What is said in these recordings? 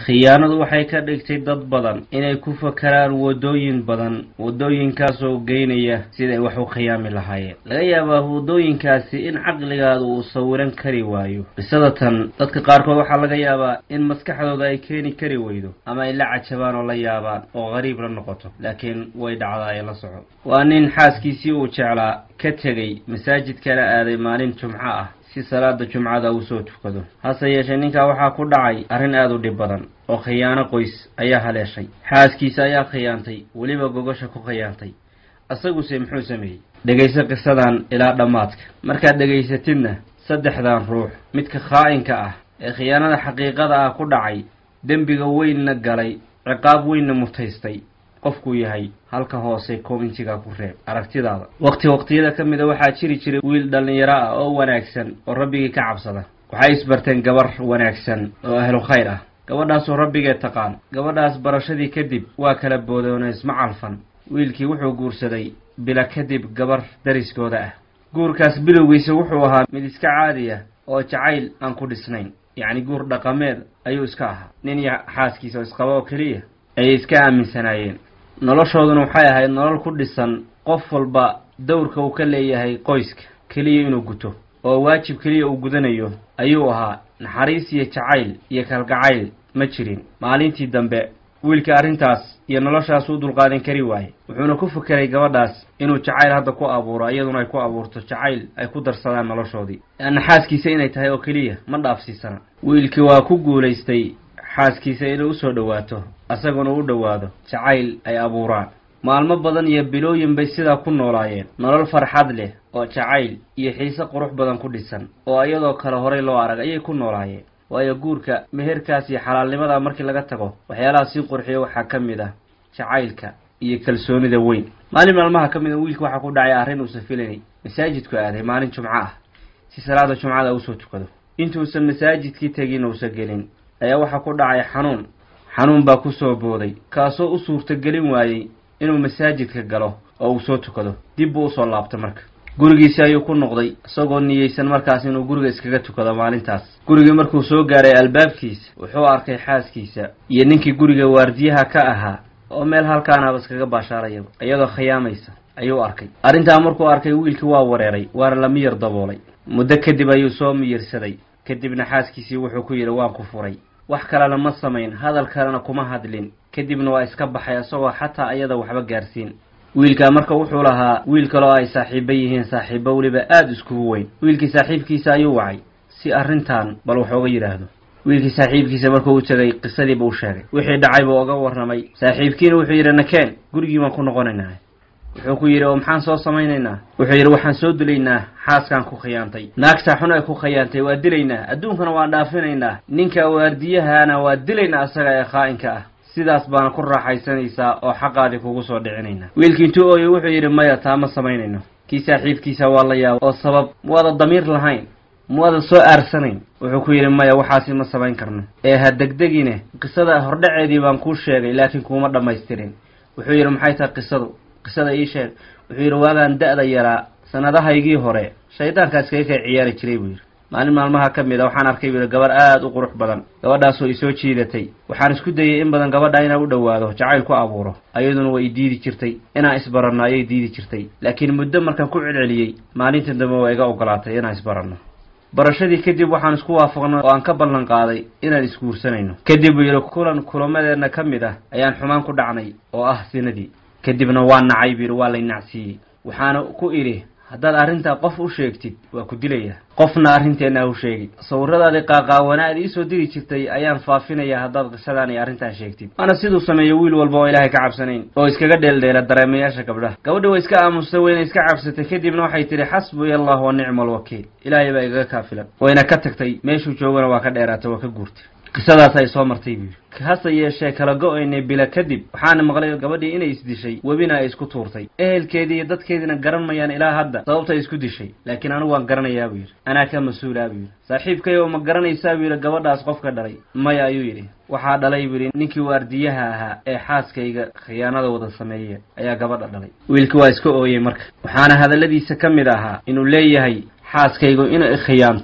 khiyaanadu waxay ka dhigtay dad badan inay ku fakaraan waddooyin badan waddooyinkaasoo geynaya siday wax u khiyaami lahaayeen laga yaabaa waddooyinkaasi in caqligaada uu sawiran kari waayo qisada tan dadka qaarkood waxaa laga yaabaa in maskaxdooda ay keeni kari weydo ama ay la cajabaan oo la yaabaan oo qariib la noqoto laakiin way dhacdaa ee la soco waa nin xaaskiisii uu jeclaa ka tegey masaajidkana aaday maalin jumco ah si salaada jumcada uu soo tukado hase yeeshee ninkaa waxaa ku dhacay arrin aada u dhib badan oo khiyaano qoys ayaa haleeshay xaaskiisa ayaa khiyaantay weliba gogosha ku khiyaantay isaguse muxuu sameeyey dhegayso qisadan ilaa dhammaadka markaad dhegaysatidna saddexdan ruux midka khaa'inka ah ee khiyaanada xaqiiqada ah ku dhacay dembiga weynna galay ciqaab weynna mutaystay qofkuu yahay halka hoose commentiga ku reeb aragtidaada waqti waqtiyada ka mida waxaa jiri jiray wiil dhallinyaro ah oo wanaagsan oo rabbigii ka cabsada waxay isbarteen gabar wanaagsan oo ahlu khayr ah gabadhaasoo rabbigee taqaan gabadhaas barashadii kadib waa kala boodoono isma calfan wiilkii wuxuu guursaday bila kadib gabar dariskooda ah guurkaas bilowgiisa wuxuu ahaa mid iska caadi ah oo jacayl aan ku dhisnayn yacni guur dhaqameed ayuu iska ahaa nin iyo xaaskiisa oo isqaba oo keliya ayay iska aaminsanaayeen noloshooduna waxay ahayd nolol ku dhisan qof walba dowrka uu ka leeyahay qoyska keliya inuu guto oo waajib keliya uu gudanayo ayuu ahaa naxariis iyo jacayl iyo kalgacayl ma jirin maalintii dambe wiilka arrintaas iyo noloshaas u dulqaadan kari waaye wuxuuna ku fekeray gabadhaas inuu jacayl hadda ku abuuro iyaduna ay ku abuurto jacayl ay ku darsadaan noloshoodii leanna xaaskiisa inay tahay oo keliya ma dhaafsiisana wiilkii waa ku guulaystay xaaskiisa inay usoo dhowaato asaguna u dhowaado jacayl ay abuuraan maalmo badan iyo bilooyin bay sidaa ku noolaayeen nolol farxad leh oo jacayl iyo xiise qurux badan ku dhisan oo iyadoo kale horay loo arag ayay ku noolaayeen waayo guurka meherkaas iyo xalaalnimada markii laga tago waxyaalaha sii qurxiya waxaa ka mid ah jacaylka iyo kalsoonida weyn maalin maalmaha ka mid a wiilka waxaa ku dhacay arrin uusan filanay masaajidku aaday maalin jumco ah si salaada jumcada usoo tukado intuusan masaajidkii tegin uusan gelin ayaa waxaa ku dhacay xanuun xanuun baa kusoo booday kaasoo u suurtagelin waayey inuu masaajidka galo oo uu soo tukado dib buu usoo laabtay marka gurigiisi ayuu ku noqday isagoo niyeysan markaas inuu guriga iskaga tukado maalintaas gurigii markuu soo gaaray albaabkiisa wuxuu arkay xaaskiisa iyo ninkii guriga waardiyaha ka ahaa oo meel halkaanaba iskaga baashaarayaba iyadoo khiyaamaysa ayuu arkay arrintaa markuu arkay wiilkii waa wareeray waana la miyir daboolay muddo kadib ayuu soo miyirsaday kadibna xaaskiisii wuxuu ku yidhi waan ku furay wax kalena ma samayn hadal kalena kuma hadlin kadibna waa iska baxay isagoo xataa iyada waxba gaarsiin wiilkaa marka wuxuu lahaa wiil kaloo ay saaxiibo yihiin saaxiibo weliba aada iskugu weyn wiilkii saaxiibkiisa ayuu wacay si arrintan bal wax ooga yidhaahdo wiilkii saaxiibkiisa markuu u tegay qisadiiba u sheegay wixii dhacay buu oga warramay saaxiibkiina wuxuu yidhi nakeen gurigii baan ku noqonaynaa wuxuu ku yidhi oo maxaan soo samaynaynaa wuxuu yidhi waxaan soo dilaynaa xaaskaan ku khiyaantay naagtaa xun ay ku khiyaantay waa dilaynaa adduunkana waan dhaafinaynaa ninka waardiyahana waa dilaynaa asaga ee khaa'inka ah sidaas baana ku raaxaysanaysaa oo xaqaadii kugu soo dhicinaynaa wiilkii intuu ooyey wuxuu yidhi maya taa ma samaynayno kii saaxiibkiisa waa la yaaba oo sabab muwaada damiir lahayn muwaada soo aarsanayn wuxuu ku yidhi maya waxaasi ma samayn karno ee ha degdegine qisada hordhaceedii baan kuu sheegay laakiin kuuma dhammaystirin wuxuu yidhi maxay tahay qisadu qisada ii sheeg wuxuu yidhi waagaan da-da yaraa sanadahaygii hore shaydaankaa iskaga kay ciyaari jiray buu yidhi maalin maalmaha ka mid a waxaan arkay buu yidhi gabar aada u qurux badan gabadhaasoo isoo jiidatay waxaan isku dayay in badan gabadha inaan u dhowaado jacayl ku abuuro ayaduna way diidi jirtay inaan isbaranno ayay diidi jirtay laakiin muddo markaan ku celceliyey maalinta dambe waa iga ogolaatay inaan isbaranno barashadii kadib waxaan isku waafaqnay oo aan ka ballan qaaday inaan isguursanayno kadib buu yidhi kulan kulamadeenna ka mid ah ayaan xumaan ku dhacnay oo ah sinadii kadibna waa nacay buu yidhi waa lay nacsiiyey waxaana ku idhi haddaad arrintaa qof u sheegtid waa ku dilaya qofna arrinteenna ha u sheegid sawiradaadii qaaqaawana aad iisoo diri jirtay ayaan faafinayaa haddaad qisadaan iyo arrintaa sheegtid waana siduu sameeyo wiil walba oo ilaahay ka cabsanayn oo iskaga dheeldheela dareemayaasha gabdhaha gabadhi way iska aamustay wayna iska cabsatay kadibna waxay tidhi xasbuya allah wa nicma alwakiil ilaahay baa igaga kaafilan wayna ka tagtay meeshuu joogana waa ka dheeraatay waa ka guurtay qisadaas ay soo martay buu yidhi hase yeeshee kala go-aynay bila kadib waxaana maqlay gabadhii inay isdishay webina ay isku tuurtay ehelkeedii iyo dadkeediina garan mayaan ilaa hadda sababta ay isku dishay laakiin anigu waan garanayaa buu yidhi anaa ka mas-uulaa buu yidhi saaxiibkay oo ma garanaysaa buu yidhi gabadhaas qofka dhalay maya ayuu yidhi waxaa dhalay buu yidhi ninkii waardiyaha ahaa ee xaaskayga khiyaanada wada sameeye ayaa gabadha dhalay wiilki waa iska ooyey marka waxaana hadalladiisa ka mid ahaa inuu leeyahay xaaskaygu inay khiyaanto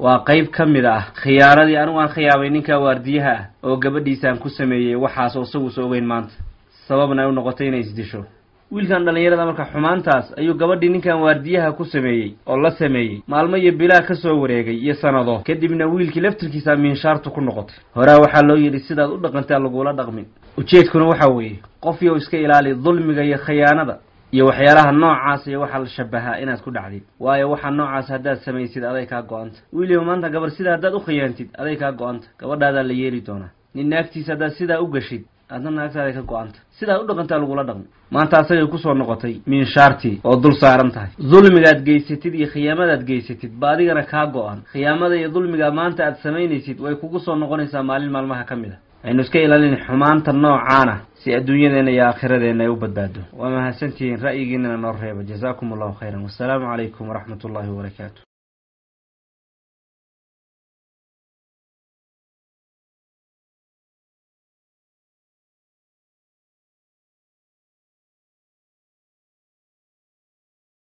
waa qayb ka mid ah khiyaaradii anigu aan khiyaabay ninkaa waardiyaha ah oo gabadhiisaan ku sameeyey waxaas oo isaguusa ogeyn maanta sababna ay u noqotay inay isdisho wiilkan dhallinyarada marka xumaantaas ayuu gabadhii ninkan waardiyaha ku sameeyey oo la sameeyey maalmo iyo bilaa ka soo wareegay iyo sanado kadibna wiilkii laftirkiisa miinshaartu ku noqotay horaa waxaa loo yidhi sidaad u dhaqantaa lagula dhaqmin ujeedkuna waxaa weeye qof yow iska ilaali dulmiga iyo khiyaanada iyo waxyaalaha noocaas iyo waxaa la shabahaa inaad ku dhacdid waayo waxaa noocaas haddaad samaysid aday kaa go-anta wiiliyo maanta gabar sidaa haddaad u khiyaantid aday kaa go-anta gabadhaadaa la yeeli doonaa nin naagtiisa haddaad sidaa u gashid adna naagtaada ka go-anta sidaa u dhaqantaa lagula dhaqmi maanta asagay kusoo noqotay miinshaartii oo dul saaran tahay dulmigaad geysatid iyo khiyaamadaad geysatid ba adigana kaa go-an khiyaamada iyo dulmiga maanta aad samaynaysid way kugu soo noqonaysaa maalin maalmaha ka mid a aynu iska ilaalin xumaanta noocaana si adduunyadeena iyo aakhiradeena ay u badbaado waa mahadsantihiin ra'yigiinana noo reeba jazaakum allahu khayran wassalaamu calaykum waraxmat ullahi wabarakaatu